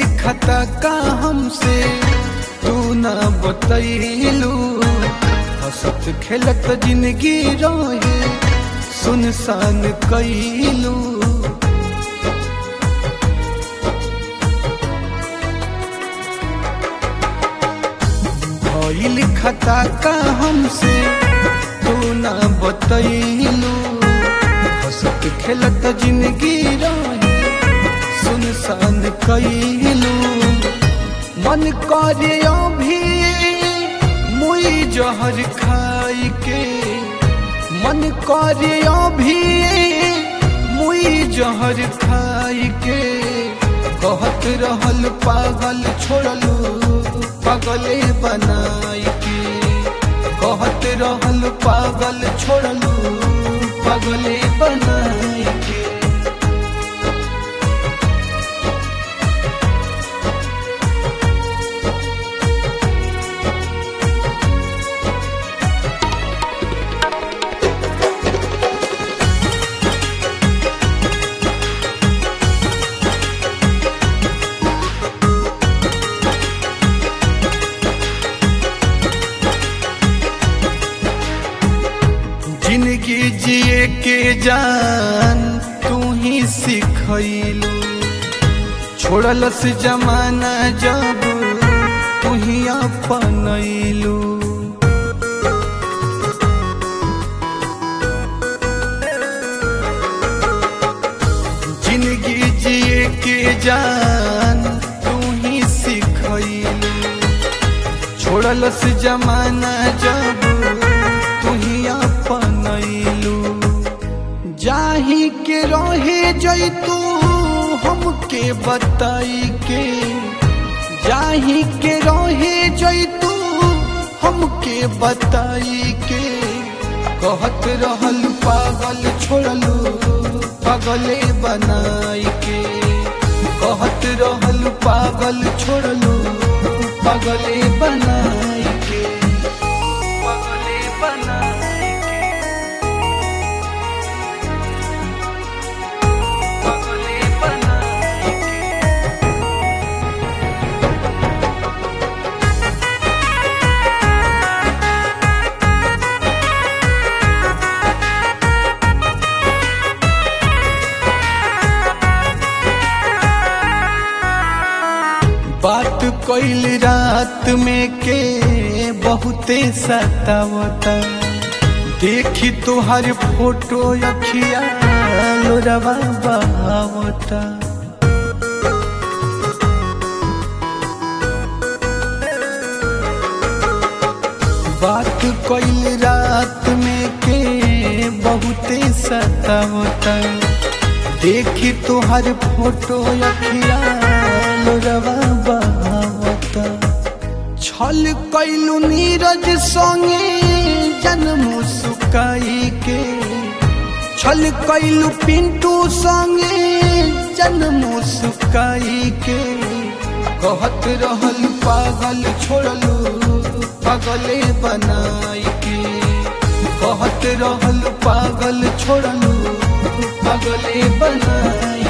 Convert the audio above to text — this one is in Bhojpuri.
लिखता का हमसे तू ना बतैलू हंसत खेलत जिंदगी रहे सुनसान कैलू भइल खता का हमसे तू ना बतैलू हंसत खेलत जिंदगी रहे सुनसान कैलू मन करे अभी मुई जहर खाई के मन करे अभी मुई जहर खाई के कहत रहल पागल छोड़लू पागले बनाई के कहत रहल पागल छोड़लू पागले बनाई के जिंदगी जिए के जान तू ही सिखैलू छोड़लस जमाना जब तू ही अपनैलू जिंदगी जिए के जान तू ही सिखैलू छोड़लस जमाना जब तू ही अपनैलू जाही के रहे जैतू हमके बताई के जाही के रहे जैतू हमके बताई के कहत रहल पागल छोड़लू पागले बनाई के कहत रहल पागल छोड़लू पागले बनाई के पागले बनाई के पागले बनाई के बात कैल रात में के बहुते सतावता देखी तुहार फोटो अखिया लोरवा बहावता बात कैल रात में के बहुते सतावता देखी तुहार फोटो अखिया लोरवा बहावता छल कैलू नीरज संगे जन्म सुकाई के छल कैलू पिंटू संगे जन्म सुकाई के कहत रहल पागल छोड़लू पागले बनाई के कहत रहल पागल छोड़लू पागले बनाई